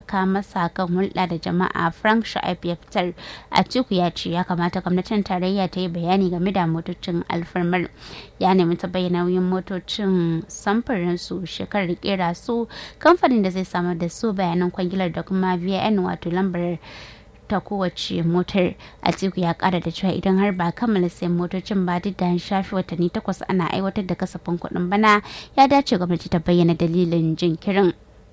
taimaka masa kan hulɗa da jama'a frank sha'ib ya fitar a ciku ya ce ya kamata gwamnatin tarayya ta yi bayani game da motocin alfarmar ya nemi ta bayyana nauyin motocin samfurin su shekarar kera su kamfanin da zai samar da su bayanan kwangilar da kuma vn wato lambar ta kowace motar atiku ya kara da cewa idan har ba kammala sayan motocin ba duk da an shafi watanni takwas ana aiwatar da kasafin kuɗin bana ya dace gwamnati ta bayyana dalilin jinkirin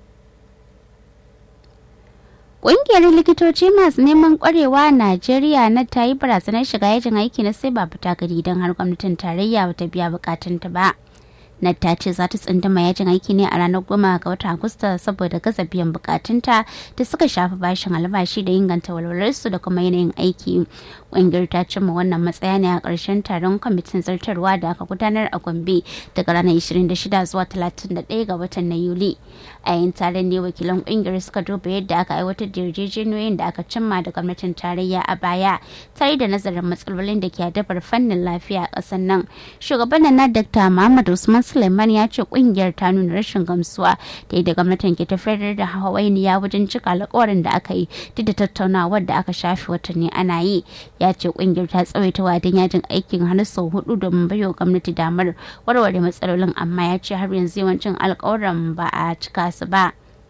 Ƙungiyar likitoci masu neman ƙwarewa a Najeriya na ta yi barazanar shiga yajin aiki na sai ba fita gari don har gwamnatin tarayya bata biya bukatunta ba. Nad ta ce za ta tsunduma yajin aiki ne a ranar goma ga watan Agusta saboda gaza biyan bukatunta da suka shafi bashin albashi da inganta walwalarsu da kuma yanayin aiki. Ƙungiyar ta cimma wannan matsaya ne a ƙarshen taron kwamitin zartarwa da aka gudanar a Gombe daga ranar 26 zuwa 31 ga watan na Yuli. A yayin taron ne wakilan ƙungiyar suka duba yadda aka aiwatar da yarjejeniyoyin da aka cimma da gwamnatin tarayya a baya tare da nazarin matsalolin da ke adabar fannin lafiya a ƙasar nan. Shugaban na Dr. Muhammad Usman Suleiman ya ce kungiyar ta nuna rashin gamsuwa da yadda gwamnatin ke tafiyar da hawainiya wajen cika alkawarin da aka yi duk da tattaunawar da aka shafe watanni ana yi ya ce kungiyar ta tsawaita wadin yajin aikin har sau hudu domin baiwa gwamnati damar warware matsalolin amma ya ce har yanzu yawancin alkawarin ba a cika su ba.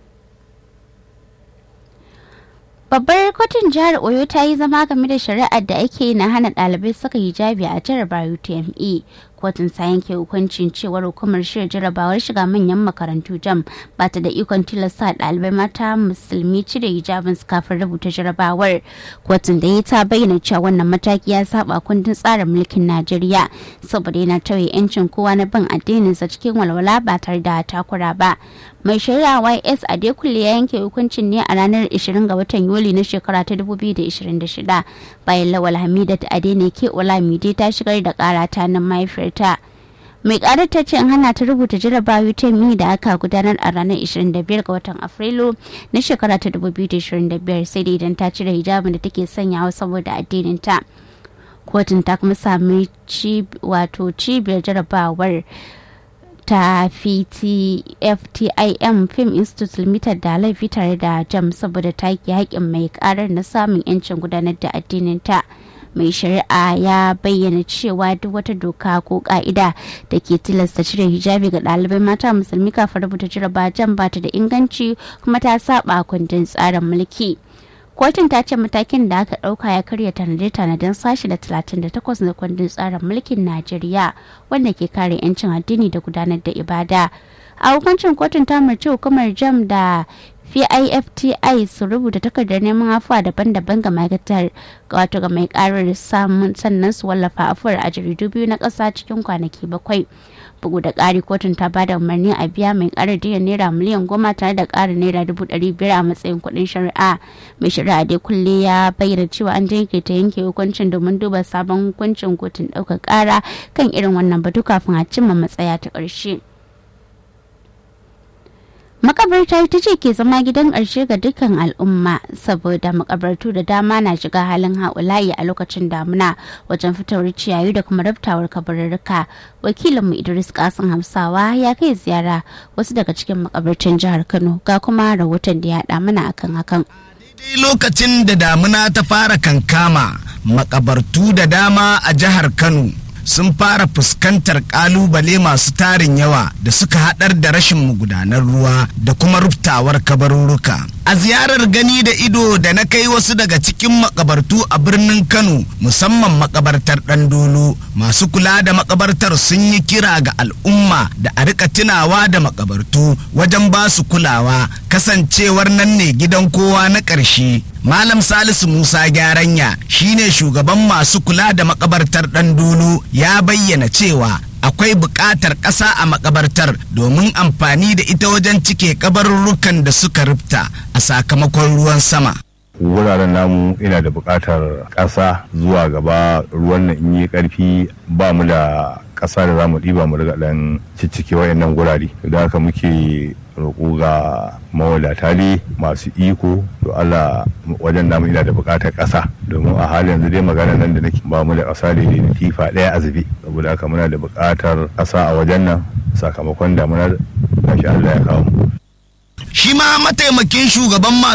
Babbar kotun jihar Oyo ta yi zama game da shari'ar da ake na hana ɗalibai saka hijabi a jarabar UTME. Kotun ta yanke hukuncin cewar hukumar shirya jarabawar shiga manyan makarantu jam ba ta da ikon tilasta ɗalibai mata musulmi cire hijabin su kafin rubuta jarabawar. Kotun da ya ta bayyana cewa wannan mataki ya saba kundin tsarin mulkin Najeriya saboda yana tauye 'yancin kowa na bin addininsa cikin walwala ba tare da takura ba. Mai shari'a YS Adekunle ya yanke hukuncin ne a ranar 20 ga watan Yuli na shekara ta 2026 bayan Lawal Hamidat Adene ke Olamide ta shigar da kara ta nan mahaifiyarta. mai karar ta ce an hana ta rubuta jarabawa UTME da aka gudanar a ranar 25 ga watan Afrilu na shekara ta 2025 sai dai idan ta cire hijabin da take sanyawa saboda addinin ta. Kotun ta kuma sami wato cibiyar jarabawar ta FTIM Film Institute Limited da laifi tare da jam saboda take haƙƙin mai karar na samun 'yancin gudanar da addinin ta. mai shari'a ya bayyana cewa duk wata doka ko ka'ida da ke tilasta cire hijabi ga ɗalibai mata musulmi kafin rubuta jaraba jan ba ta da inganci kuma ta saba kundin tsarin mulki kotun ta ce matakin da aka ɗauka ya karya tanade-tanaden sashi da 38 na kundin tsarin mulkin najeriya wanda ke kare 'yancin addini da gudanar da ibada a hukuncin kotun ta mace hukumar jam da PIFTI su rubuta takardar neman afuwa daban-daban ga ma'aikatar wato ga mai karar samun sannan su wallafa afuwar a jaridu biyu na ƙasa cikin kwanaki bakwai bugu da ƙari kotun ta ba da umarni a biya mai karar diyan naira miliyan goma tare da ƙarin naira dubu ɗari biyar a matsayin kuɗin shari'a mai shari'a dai kulle ya bayyana cewa an jinkirta yanke hukuncin domin duba sabon hukuncin kotun ɗaukar ƙara kan irin wannan batu kafin a cimma matsaya ta ƙarshe. makabarta ita ce ke zama gidan ƙarshe ga dukkan al'umma saboda makabartu da dama na shiga halin haulayi a lokacin damuna wajen fitowar ciyayi da kuma raftawar kabarurruka wakilinmu idris kasim hamsawa ya kai ziyara wasu daga cikin makabartan jihar kano ga kuma rahoton da ya haɗa mana akan hakan daidai lokacin da damuna ta fara kankama makabartu da dama a jihar kano sun fara fuskantar kalubale masu tarin yawa da suka haɗar da rashin magudanar ruwa da kuma ruftawar kabarurruka. A ziyarar gani da ido da na kai wasu daga cikin makabartu a birnin Kano musamman makabartar Ɗandolo masu kula da makabartar sun yi kira ga al'umma da a rika tunawa da makabartu wajen ba su kulawa kasancewar nan ne gidan kowa na ƙarshe. Malam Salisu Musa Gyaranya shine shugaban masu kula da makabartar Ɗandolo ya bayyana cewa akwai buƙatar ƙasa a makabartar domin amfani da ita wajen cike kabarurrukan da suka rufta a sakamakon ruwan sama. wuraren namu ina da buƙatar ƙasa zuwa gaba ruwan nan in yi ƙarfi ba mu da ƙasa da za mu ɗiba mu riga ɗan ciccike wayannan gurare da haka muke roƙo ga mawadata ne masu iko to Allah wajen namu ina da buƙatar ƙasa domin a halin yanzu dai magana nan da nake ba mu da ƙasa da da tifa ɗaya a zube saboda haka muna da buƙatar ƙasa a wajen nan sakamakon damuna gashi Allah ya kawo mu Shi ma mataimakin shugaban